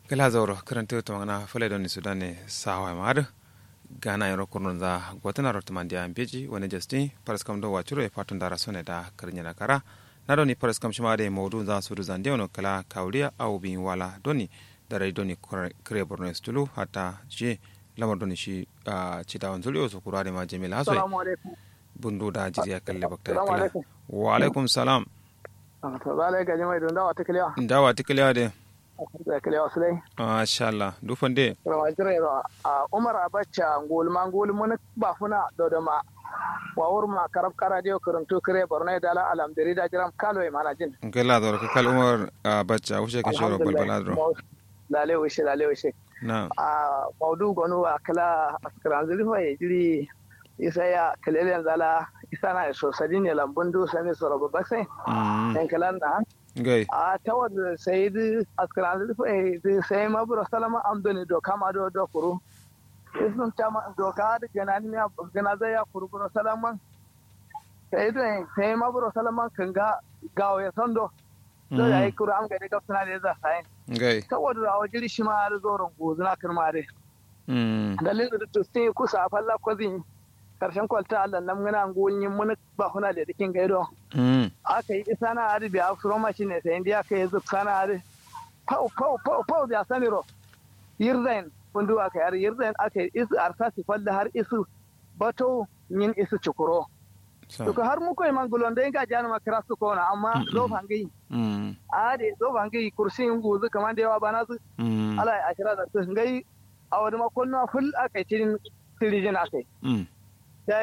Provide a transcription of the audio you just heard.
gala zauro karanta to magana fale don ni sudan sawa mar gana yaro kurnon za gwatana rot mandia beji wani justin paras kam do wachuro e patun dara sone da karnya na kara na doni paras kam shima de mawdu za su zan de kala kauliya au bin wala doni dara doni kare borno stulu hata je lamar doni shi citawan zulio su kurare ma jamila haso bundu da jiriya kalle bakta kala wa alaikum salam to zalai ga jama'i don dawa ta kiliya dawa ta kiliya de da kiliya wasu dai masha Allah dufan de rama jira a umar abacha ngol ma ngol mun ba funa do da ma wa wur ma karab kara dio kuruntu kire borno da la alam diri da jiram kalo e mana jin ngela do ka kal umar abacha wuce ka shoro balbala do lale wuce lale wuce na a maudu gonu akala askran zulfa e jiri isa ya kalele zala isa na so sadin ya lambun du sami so robo bakse en kalan da gai a tawad sai di askran zulfa e sai mabro salama amdoni do kama do do kuru isun chama do ka da ganani ya ganaza ya kuru bro salama sai do sai mabro salama kanga gawo ya sondo do ya yi kuru am ga daga suna da za sai gai tawad da wajiri shi ma da zoron gozuna kirmare mm dalilin da to sai kusa falla kwazin karshen kwalta Allah nan muna gonyin mun ba kuna da dikin gaido mm aka yi isa na ari biya furo mashi ne sai indiya ka yi zub sana ari pau pau pau pau biya saniro yirzain kundu aka yar yirzain aka yi isu arsa si falla har isu bato yin isu cikuro to ko har muko man gulon da ga jana makara su kona amma zo fangi mm ade zo fangi kursin guzu kaman da yawa bana su mm ala ashira da su ngai a wani makon na ful aka yi tirin tirijin aka yi mm